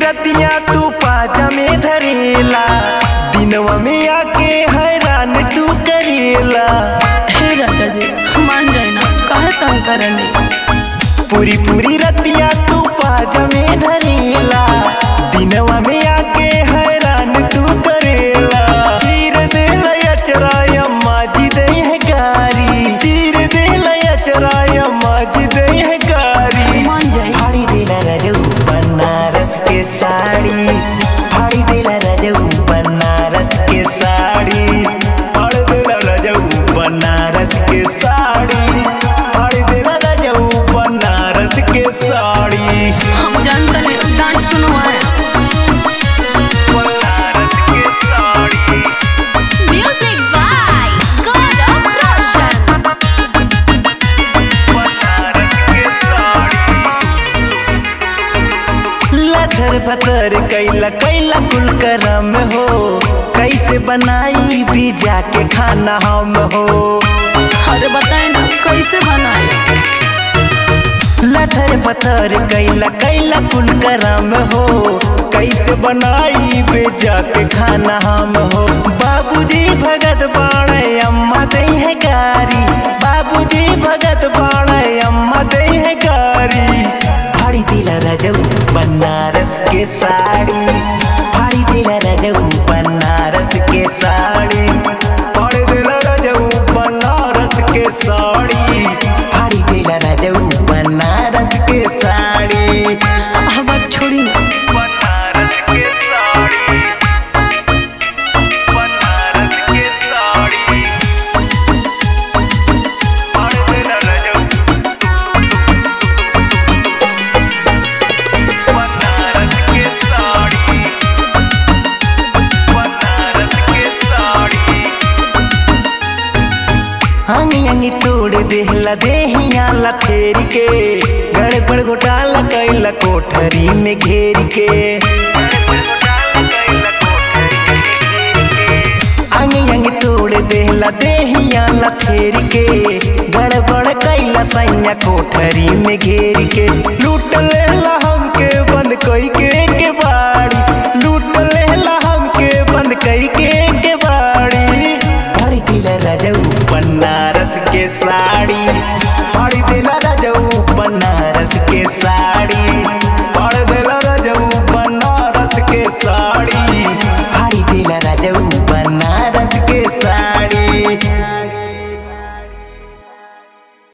रतिया तू पाजा में धरेला दिनवा में आके हैरान तू करेला हे राजा जी मान जाए ना काहे तंग करनी पूरी पूरी रतिया तू पाजा में धरेला दिनवा में आके हैरान तू करेला चीर दे लचराय अम्मा जी दे है गारी चीर दे लचराय अम्मा जी दे है गारी मान जाए फाड़ी देला रजऊ बनारस के साड़ी फाड़ी देला रजऊ बनारस के साड़ी फाड़ी देला रजऊ बनारस के साड़ी फाड़ी देला रजऊ बनारस के साड़ी हम जानते नहीं डांस सुनो है बनारस के sari Music by Gaurav Roshan. Banaras के साड़ी लथर पथर कैला कैला कुल करम हो कैसे बनाई भी जाके खाना हम हो अरे बताए ना कैसे बनाए लथर पथर कैला कैला कुल करम हो कैसे बनाई बे जाके खाना हम हो बाबूजी भगत बाणे अम्मा दे है गारी बाबूजी भगत बाणे अम्मा दे है गारी फाड़ी दिला रजऊ बनारस के साड़ी फाड़ी दिला रजऊ बनारस के साड़ी फाड़ी दिला रजऊ बनारस के साड़ी फाड़ी दिला रजऊ बनारस के साड़ी अब बात छोड़ी ना बनारस के साड़ी बनारस के साड़ी फाड़ी दिला रजऊ बनारस के साड़ी बनारस के साड़ी अंगी अंगी तोड़ देहला देहिया ला फेर के गड़बड़ घोटाला कैला कोठरी में घेर के अंगी अंगी तोड़ देहला देहिया ला फेर के गड़बड़ कैला सैया कोठरी में घेर के लूट लेला हमके बंद कई के